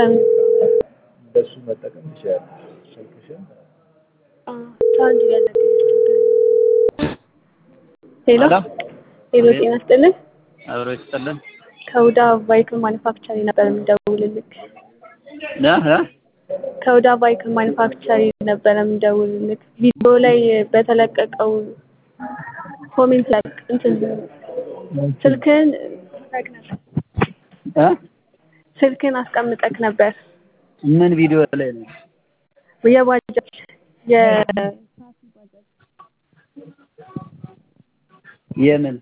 በምን እንደሱ መጠቀም ትችላለሽ። ስልክሽን አ ቻርጅ እያደረግን ሄሎ ሄሎ ሄሎ፣ ጤና ይስጥልን። አብሮ ይስጥልን። ከውዳ ቫይክል ማኒፋክቸሪንግ ነበር የምደውልልክ። እ እ ከውዳ ቫይክል ማኒፋክቸሪንግ ነበር የምደውልልክ። ቪዲዮ ላይ በተለቀቀው ኮሜንት ላይ እንትን ስልክህን እ ስልክህን አስቀምጠክ ነበር ምን ቪዲዮ ላይ ነው? የባጃጅ የ የምን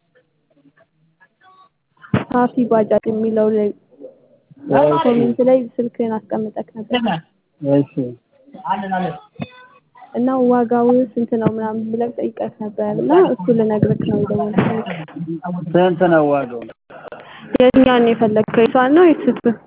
ሳፊ ባጃጅ የሚለው ላይ ኮሜንት ላይ ስልክህን አስቀምጠክ ነበር እሺ እና ዋጋው ስንት ነው ምናምን ብለህ ጠይቀህ ነበር እና እሱ ልነግርህ ነው የደወልኩት። ስንት ነው ዋጋው? የትኛውን ነው የፈለግከው? የሷን ነው የሱቱን?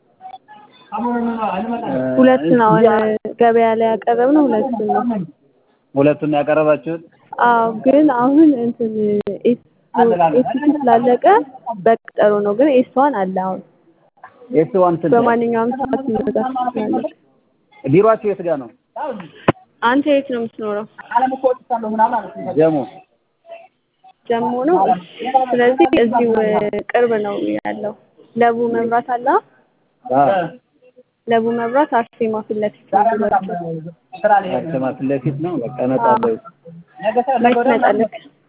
ሁለት ነው አሁን ገበያ ላይ ያቀረብነው ሁለቱን ነው። ሁለቱን ነው ያቀረባችሁት? አዎ ግን አሁን እንትን ኤስ ኤስ ስላለቀ በቀጠሮ ነው። ግን ኤስዋን አለ አሁን ኤስ ዋን ስንት ነው? በማንኛውም ሰዓት መግዛት ትችላለህ። ቢሯችሁ የት ጋር ነው? አንተ የት ነው የምትኖረው? ጀሞ ጀሞ ነው። ስለዚህ እዚሁ ቅርብ ነው ያለው። ለቡ መብራት አለ። አዎ ለቡ መብራት አርሴማ ፊት ለፊት ነው ቢሯቸው። አርሴማ ፊት ለፊት ነው። በቃ እመጣለሁ መች ትመጣለህ?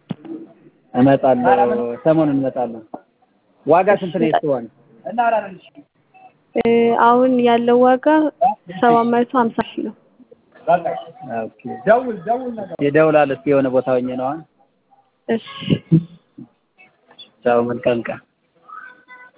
እመጣለሁ ሰሞኑን እመጣለሁ። ዋጋ ስንት ነው ኤስ ዋን? እ አሁን ያለው ዋጋ ሰባት መቶ ሀምሳ ሺህ ነው። ኦኬ ይደውላል። እስኪ የሆነ ቦታ ሆኜ ነው። እሺ ቻው፣ መልካም ቀን